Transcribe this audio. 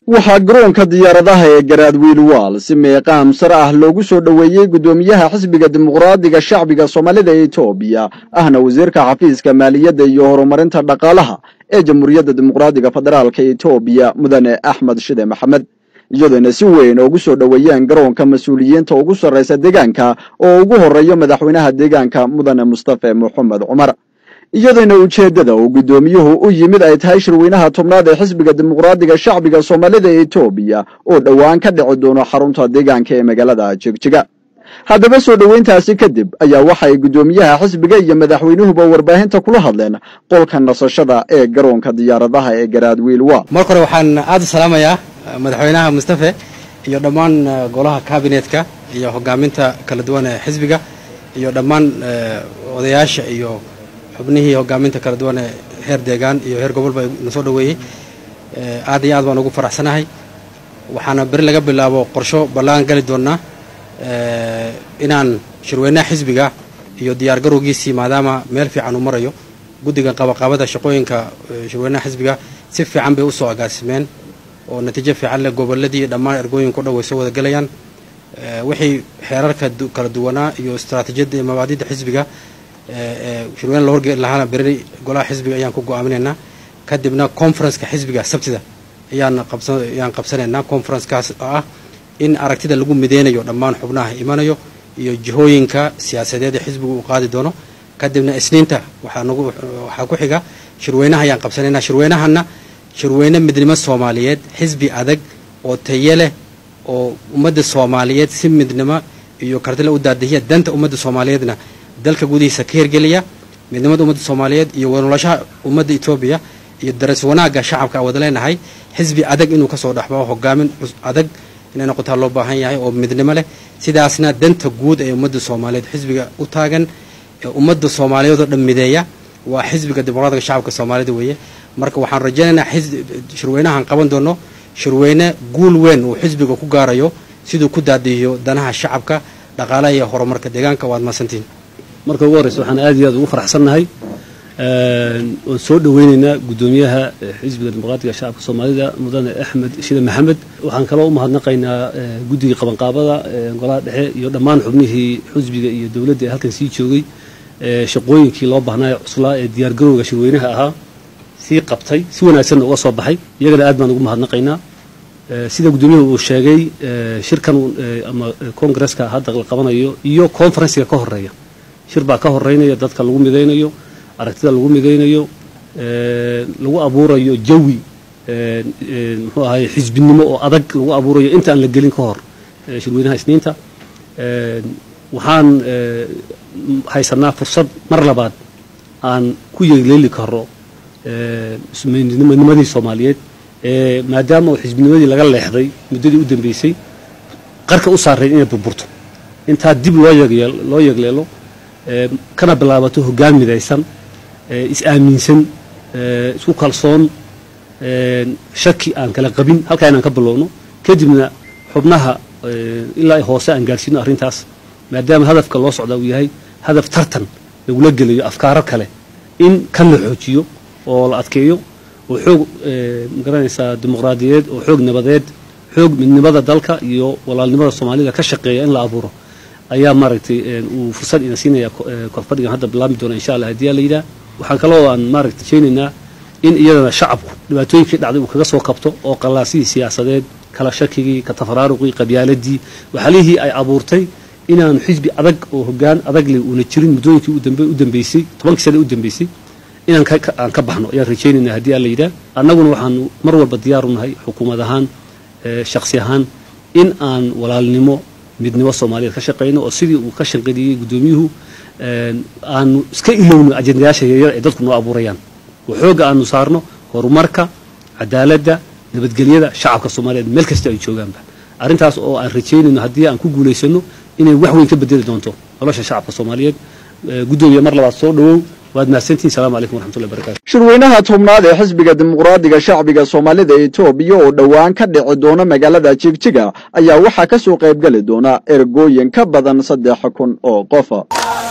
waxaa garoonka diyaaradaha ee garaadwiil waal si meeqaam sare ah loogu soo dhoweeyey guddoomiyaha xisbiga dimuqraadiga shacbiga soomaalida ee etoobiya ahna wasiirka xafiiska maaliyadda iyo horumarinta dhaqaalaha ee jamhuuriyadda dimuqraadiga federaalka etoobiya mudane axmed shide maxamed iyadoona si weyn ugu soo dhoweeyeen garoonka mas-uuliyiinta ugu sarraysa deegaanka oo ugu horreeyo madaxweynaha deegaanka mudane mustafe moxamed cumar iyadoona ujeeddada uu guddoomiyuhu u yimid ay tahay shirweynaha tobnaad ee xisbiga dimuqraadiga shacbiga soomaalida ee etoobiya oo dhowaan ka dhici doono xarunta deegaanka ee magaalada jegjiga haddaba soo dhoweyntaasi kadib ayaa waxay guddoomiyaha xisbiga iyo madaxweynuhuba warbaahinta kula hadleen qolka nasashada ee garoonka diyaaradaha ee garaadwiil waa marka hore waxaan aada u salaamayaa madaxweynaha mustafe iyo dhammaan golaha kabinetka iyo hogaaminta kala duwan ee xisbiga iyo dhammaan odayaasha iyo xubnihii hogaaminta kala duwan ee heer deegaan iyo heer gobolba na soo dhoweeyey aad iyo aad baan ugu faraxsanahay waxaana beri laga bilaabo qorsho ballaan gali doonnaa inaan shirweynaha xisbiga iyo diyaar garowgiisii maadaama meel fiican uu marayo guddiga qabaqabada shaqooyinka shirweynaha xisbiga si fiican bay usoo agaasimeen oo natiijo fiican leh goboladii dhammaan ergooyinka o dhan way soo wada gelayaan wixii xeerarka kala duwanaa iyo istaraatiijiyadda iyo mabaadida xisbiga shirweyne la horgeeli lahaana beri golaha xisbiga ayaan ku go-aaminaynaa kadibna conferenceka xisbiga sabtida ayaan ayaan qabsanaynaa conferencekaas oo ah in aragtida lagu mideynayo dhammaan xubnaha imanayo iyo jihooyinka siyaasadeed ee xisbigu uu qaadi doono kadibna isniinta waxaa ku xiga shirweynaha ayaan qabsanaynaa shirweynahana shirweyne midnimo soomaaliyeed xisbi adag oo taye leh oo ummadda soomaaliyeed si midnimo iyo kartile u daadihiya danta ummadda soomaaliyeedna dalka gudihiisa ka hirgeliya midnimada ummadda soomaaliyeed iyo wanolashaha ummadda etoobiya iyo daras wanaagga shacabka a wada leenahay xisbi adag inuu kasoo dhexbao hogaamin adag inay noqotaa loo baahan yahay oo midnimo leh sidaasna danta guud ee ummadda soomaaliyeed xisbiga u taagan ee ummadda soomaaliyeed oo dhan mideeya waa xisbiga dimuqraadiga shacabka soomaalida weeye marka waxaan rajaynaynaa shirweynahaan qaban doono shirweyne guul weyn uu xisbiga ku gaarayo siduu ku daadihiyo danaha shacabka dhaqaalaha iyo horumarka deegaanka waad mahadsantihin marka ugu horreysa waxaan aad iyo aad ugu faraxsannahay waan soo dhoweynaynaa guddoomiyaha xisbiga dimuqraatiga shacabka soomaalida mudane axmed shide maxamed waxaan kaloo u mahadnaqaynaa guddigii qabanqaabada golaha dhexe iyo dhammaan xubnihii xisbiga iyo dowladda ee halkan sii joogay shaqooyinkii loo baahnaayo cuslaa ee diyaargarowga shirweynaha ahaa sii qabtay si wanaagsanna uga soo baxay iyagana aad baan ugu mahadnaqaynaa sida guddoomiyahu uu sheegay shirkan ama congresska hadda la qabanayo iyo conferenciga ka horeeya shir baa ka horeynaya dadka lagu midaynayo aragtida lagu midaynayo lagu abuurayo jawi muxuu ahay xisbinimo oo adag lagu abuurayo inta aan la gelin ka hor shirweynaha isniinta waxaan haysanaa fursad mar labaad aan ku yeeleeli karo midnimadii soomaaliyeed maadaama uu xisbinimadii laga leexday muddadii u dambeysay qarka u saarayn inay burburto intaa dib loo loo yegleelo kana bilaabato hoggaan midaysan is-aaminsan isku kalsoon shaki aan kala qabin halkaa inaan ka bilowno kadibna xubnaha ilaa hoose aan gaarsiino arrintaas maadaama hadafka loo socdaa uu yahay hadaf tartan lagula gelayo afkaaro kale in kan la xoojiyo oo la adkeeyo oo xoog magaranaysaa dimuqraadiyeed oo xoog nabadeed xoog midnimada dalka iyo walaalnimada soomaalida ka shaqeeya in la abuuro ayaa maaragtay uu fursad ina siinaya korfadhigan hadda bilaabmi doona insha allah haddii la yidhaah waxaan kaloo aan maaragtay rajaynaynaa in iyadana shacabku dhibaatooyinkii dhacday uu kaga soo kabto oo qallaasidii siyaasadeed kala shakigii ka tafaraaruqii qabyaaladii waxalihii ay abuurtay inaanu xisbi adag oo hoggaan adag leh uuna jirin muddooyinkii u dambeysay tobankii sane u dambeysay inaan aan ka baxno ayaan rajaynaynaa haddii alla yidhaah annaguna waxaanu mar walba diyaaru nahay xukuumad ahaan shaksi ahaan in aan walaalnimo midnimo soomaaliyeed ka shaqayno oo sidii uu ka shanqadiyey guddoomiyuhu aanu iska ilowno ajendayaasha yaryar ay dadku noo abuurayaan oo xoogga aanu saarno horumarka cadaaladda nabadgelyada shacabka soomaaliyeed meel kasta ay joogaanba arrintaas oo aan rajaynayno haddii aan ku guulaysano inay wax weyn ka bedeli doonto nolosha shacabka soomaaliyeed guddoomiya mar labaad soo dhowow waad mahadsantihin salamu calaykum waraxmatullahi barakatu shirweynaha tobnaad ee xisbiga dimuqraadiga shacbiga soomaalida etoobiya oo dhowaan ka dhici doona magaalada jigjiga ayaa waxaa ka soo qaybgeli doona ergooyin ka badan saddex kun oo qofa